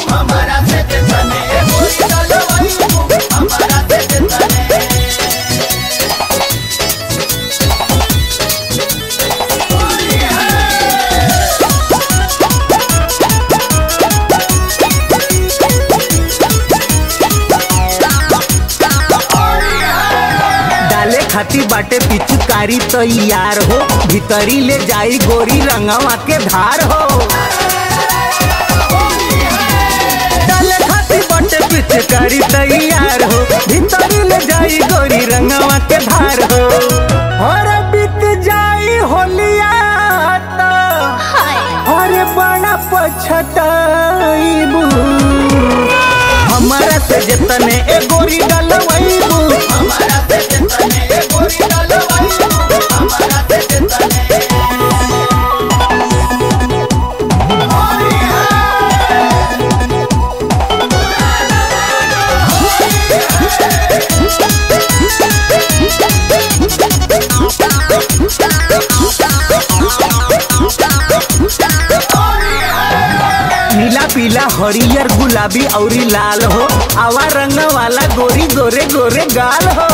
हमारा से जतने ए गोरी डलवैबू हमारा से जतने डाले खाती बाटे पिचकारी तैयार हो भीतरी ले जाई गोरी रंगवा के धार हो डाले खाती बाटे पिचकारी तैयार हो भीतरी ले जाई गोरी रंगवा के धार हो और बीत जाई होलिया त अरे बड़ा पछताईबू हमारा से जतने ए गोरी डलवैबू हमारा से जतने ए गोरी डलवैबू हमारा से जतने नीला पीला हरियर गुलाबी औरी लाल हो आवा रंग वाला गोरी गोरे गोरे गाल हो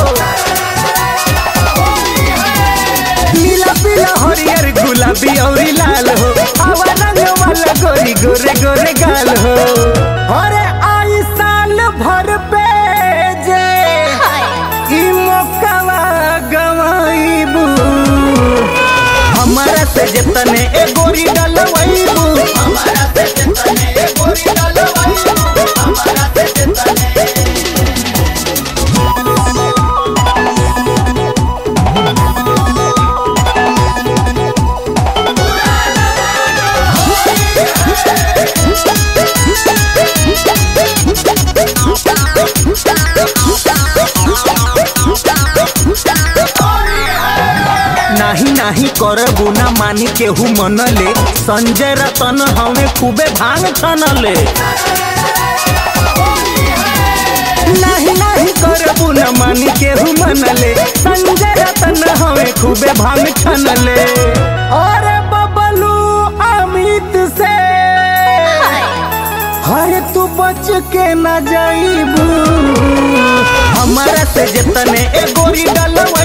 नीला पीला हरियर गुलाबी औरी लाल हो आवा रंग वाला गोरी गोरे गोरे गाल हो अरे आई साल भर पे जे ई मौकावा गवाईबू हमारा से जतने ए गोरी डलवैबू हमारा से जतने ए गोरी डलवैबू हमारा से जतने नाही नाही करबू ना मानी केहू मनले संजय रतन हमें खूबे भांग छनले नाही नाही करबू ना मानी केहू मनले संजय रतन हमें खूबे भांग छनले और बबलू अमित से हरे तू बच के न जाइबू हमारा से जतने ए गोरी डलवा